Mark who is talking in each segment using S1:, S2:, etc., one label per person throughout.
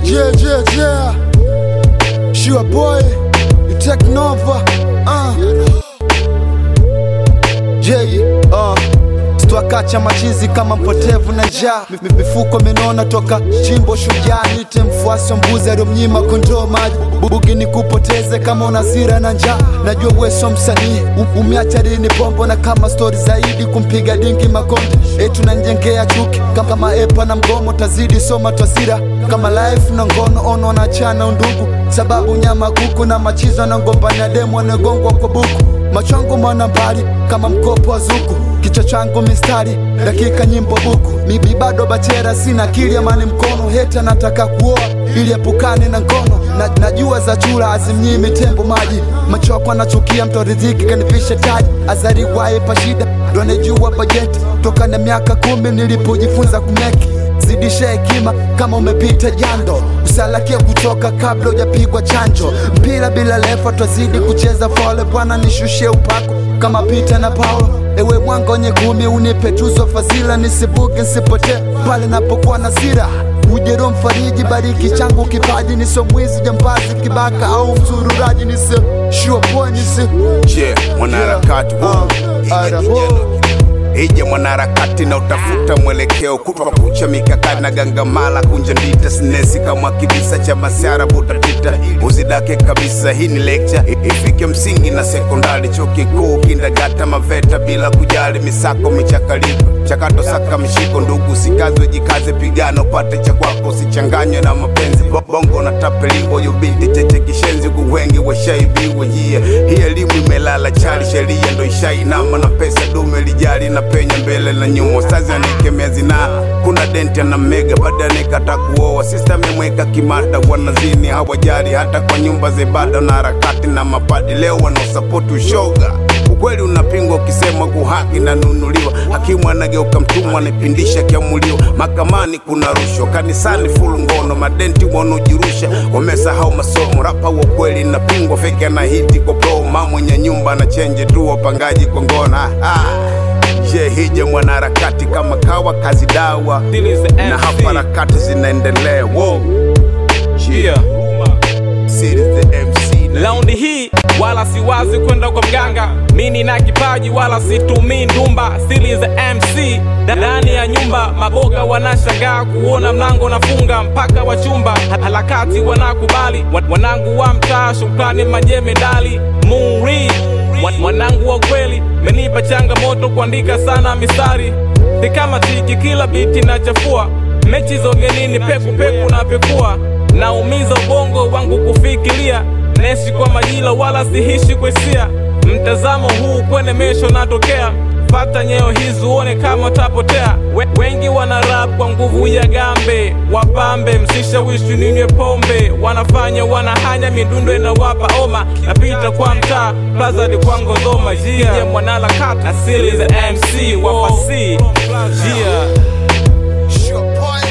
S1: Yeah, yeah, yeah. Sure boy, you take Nova. Uh. Yeah, uh. Stwakacha machizi kama mpotevu na njaa Mi- mi- mifuko minona toka chimbo shujaa nite mfuasi wa mbuzi aliyomnyima kondoo maji bubugi ni kupoteze kama unazira na njaa najua weso msanii U- umeacha lini pombo na kama stori zaidi kumpiga dingi makonde etu nanjengea chuki kama, kama epa na mgomo tazidi soma twasira kama life na ngono ono na chana undugu sababu nyama kuku na machizo na ngombania demo anagongwa kwa buku machwangu mwana mbali kama mkopo wa zuku kichwa changu mistari dakika nyimbo buku mibi bado bachera sina akili amani mkono heta nataka kuoa ili epukane na ngono na, najua za chura azimnyimi tembo maji machoko anachukia mtoridhiki kanipishe taji azariwaye pa shida ndo anejua bajeti toka na miaka kumi nilipojifunza kumeki zidisha hekima kama umepita jando usalakie kutoka kabla hujapigwa chanjo mpira bila lefa twazidi kucheza fole bwana nishushie upako kama pita na paulo ewe mwanga wenye kumi unipe tuzo fadhila nisibuke nsipotee pale napokuwa na sira ujero mfariji bariki changu kipaji niso mwizi jambazi kibaka au msururaji nisi sure boy nisi
S2: Je, mwanaharakati
S1: Yeah.
S2: huu,
S1: Uh,
S2: ija
S1: Ara,
S2: kijana
S1: oh.
S2: ije mwanaharakati na utafuta mwelekeo kutwa kucha mikakati na gangamala kunja ndita sinesi kama kibisa cha masiara butatita uzidake kabisa hii ni lecture ifike msingi na sekondari chuo kikuu kindagata maveta bila kujali misako michakaliko chakato saka mshiko ndugu sikazwe jikaze pigano pate cha kwako usichanganywe na mapenzi Bo- bongo na tapeliwa yubinti cheche kishenzi kuwengi washaibiwa yeah. hii elimu imelala chali sheria ndo ishainama na pesa dume lijali na penya mbele na nyuma stazi anikemea zinaa kuna denti ana mega baada nikata kuoa sista amemweka kimada wanazini hawajali hata kwa nyumba za ibada na harakati na mapadi leo wanaosapoti ushoga ukweli unapingwa ukisema kuhaki na nunuliwa hakimu anageuka mtumwa anapindisha kiamuliwa mahakamani kuna rushwa kanisani fulu ngono madenti wanaojirusha wamesahau masomo rapa wa ukweli napingwa feki anahiti kwa pro ma mwenye nyumba na chenje tu wapangaji kwa ngona ah. je hija mwanaharakati kama kawa kazi dawa
S3: Still is the
S2: na
S3: MC.
S2: hapa harakati zinaendelea wow.
S3: Yeah.
S2: Sid is the MC na
S3: Laundi hii wala siwazi kwenda kwa mganga, mini na kipaji wala situmii ndumba. Still is the MC ndani ya nyumba, maboga wanashangaa kuona mlango nafunga mpaka wa chumba, Ha- harakati wanakubali, Wa- wanangu wa mtaa, shukrani majemedali muri Wa- mwanangu wa kweli, menipa changamoto kuandika sana mistari, ni kama tiki, kila biti nachafua mechi za ugenini, peku peku na pekua, naumiza ubongo wangu kufikiria naishi kwa majila wala sihishi kwa hisia. Mtazamo huu kwenye mesho natokea, pata nyeo hizi uone kama utapotea. We, wengi wana rap kwa nguvu ya gambe, wapambe msishawishi ninywe pombe, wanafanya wanahanya midundo inawapa oma, napita kwa mtaa plazadi kwa ngozoma jia yeah. mwanaharakati asili za MC wafasi yeah.
S1: sure boy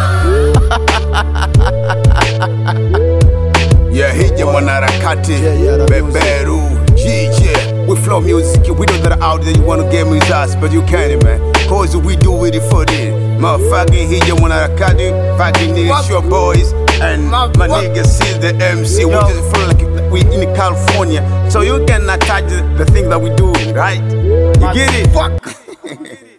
S2: Yeah, hija mwanaharakati
S1: Yeah, yeah, that
S2: beberu jije we flow music we know that out there you wanna get me with us but you can't man cause we do it for this motherfucking hija mwanaharakati fucking niggas
S1: What?
S2: your boys and my
S1: What?
S2: niggas see the MC we
S1: Yo.
S2: just feel like we in California so you cannot touch the, the thing that we do right you get it
S1: fuck